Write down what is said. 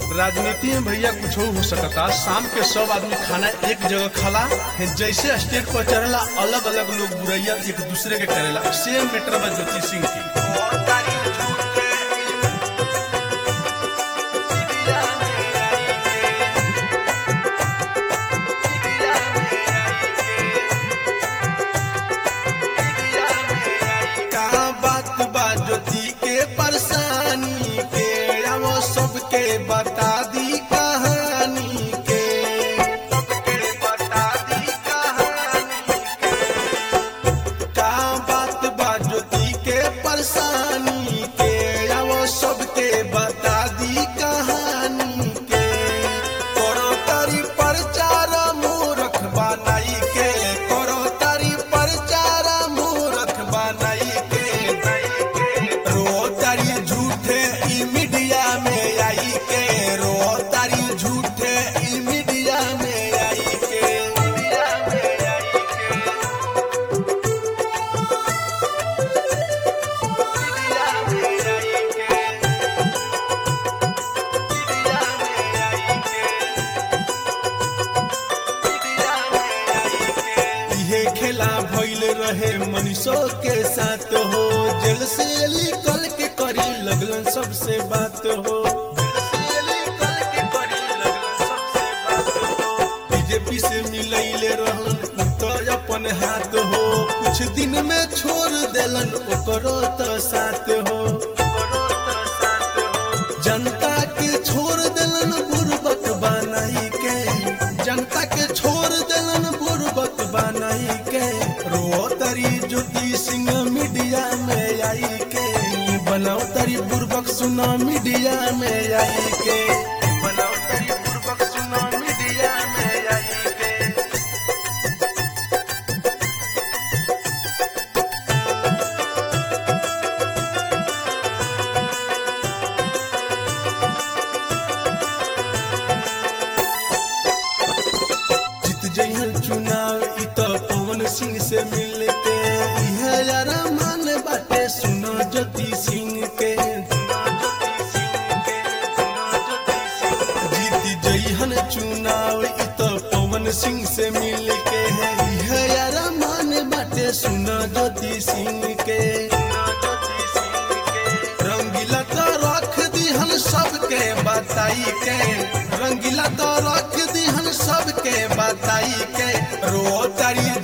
राजनीति में भैया कुछ हो सकता शाम के सब आदमी खाना एक जगह खाला है जैसे स्टेज पर चढ़ला अलग अलग लोग बुरैया एक दूसरे के करेला सेम मैटर बा ज्योति सिंह की का बात बा ज्योति के परेशानी के अब सबके बता दी कहानी के सबके बता दी कहानी के का बात बा ज्योति के परेशानी के अब सबके बता दी कहानी के करो तारी प्रचार मूर्ख बनाई के करो तारी प्रचार मूर्ख बनाई के रो तारी झूठे ई मीडिया में आई के रो तारी झूठे ई मीडिया में आई के मीडिया में आई के इहे खेला भइल रहे मनीषो के साथ हो जेल से निकल के करी लगलन सबसे बात हो बीजेपी से मिलैले रहन तो अपन हाथ हो कुछ दिन में छोड़ देलन ओकरो तो साथ हो जनता के छोड़ देलन बुर्बक बनाई के जनता के छोड़ देलन बुर्बक बनाई के रो तरी ज्योति सिंह मीडिया में आई के बनाओ तरी बुर्बक सुना मीडिया में आई के बनाओ तरी बुर्बक सुना मीडिया में आई के जीत जइहन चुनाव इ त पवन सिंह से मिल के इहे यार मान बाटे सुनो ज्योति सिंह के जीत जइहन चुनाव इ त पवन सिंह से मिल के है इहे यार मान बाटे सुनो ज्योति सिंह के रंगीला तो रख दिहन सबके बताई के रंगीला तो रख दिहन सबके बताई के रो तारी